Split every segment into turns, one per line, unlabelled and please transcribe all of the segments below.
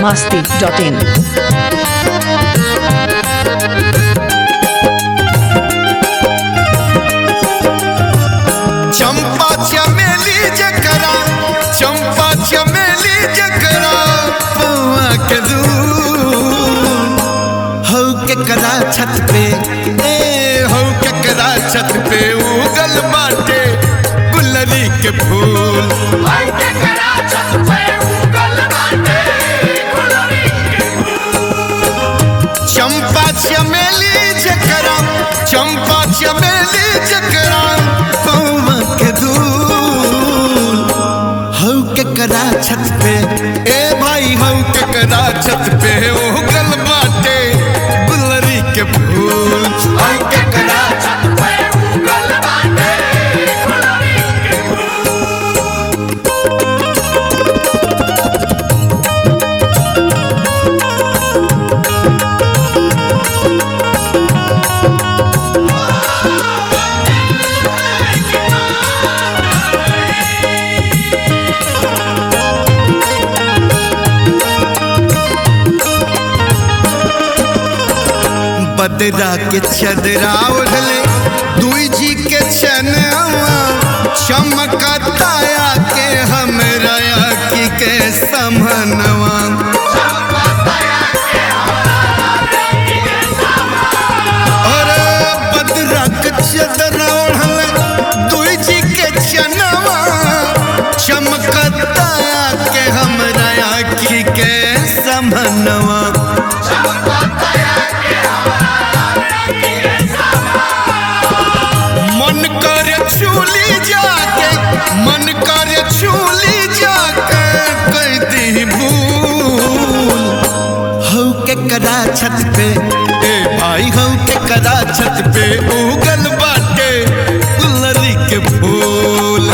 masti.in.
चंपा चमेली जकरा चंपा चमेली जकरा पौआ के दूर हौ के करा छत पे ए हौ के करा छत पे उगल बाटे गुलरी के फूल चंपा चमेली जकरा चंपा चमेली जकरा पौआ के दूर हौ के करा छत पे ए भाई हौ के करा छत पे उगल बाटे गुलरी के फूल हौ के करा छत पे उगल बाटे गुलरी के बदरा के चदरा ओढ़ले दुई जी के चनवा चमकताया के हमरा की के समनवा अरे बदरा के चदरा ओढ़ले दुई जी के चनवा चमकताया के हमरा की के समनवा मन करे छूली जाके मन करे छूली जाके कर दी भूल हौ के करा छत पे ए भाई हौ के करा छत पे उगल बाटे गुलरी के फूल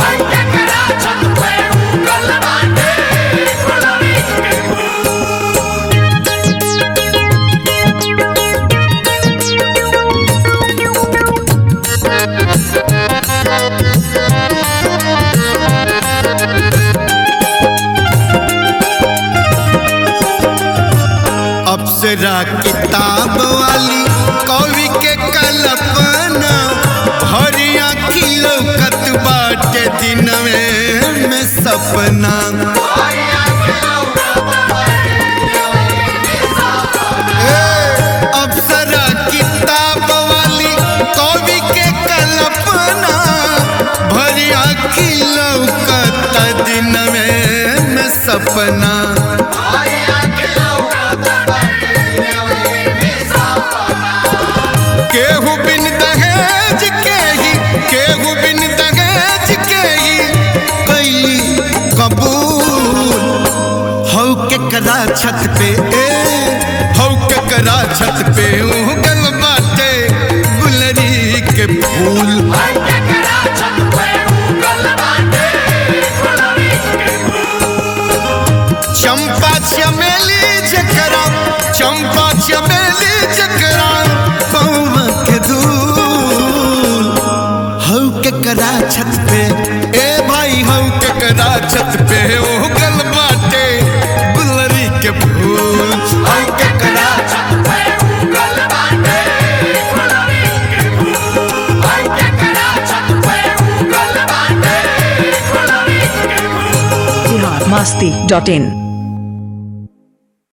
अप्सरा किताब वाली कवि के कल्पना हरिया खिलौकत बाटे दिन में, में सपना ए, अप्सरा किताब वाली कवि के कल्पना भरिया खिलौकत दिन में, में सपना केहू बिन दहेज के ही केहू बिन दहेज के ही कैली कबूल हौ के करा छत पे ए हौ के करा छत पे उगल बाटे गुलरी के फूल चंपा चमेली जकरा चंपा चमेली जकरा पौवा के दूल हौ के करा छत पे ए भाई हौ के करा छत पे उगल बाटे गुलरी के फूल हौ के करा छत पे उगल बाटे गुलरी के फूल हौ के करा छत पे उगल बाटे गुलरी के फूल
masti.in.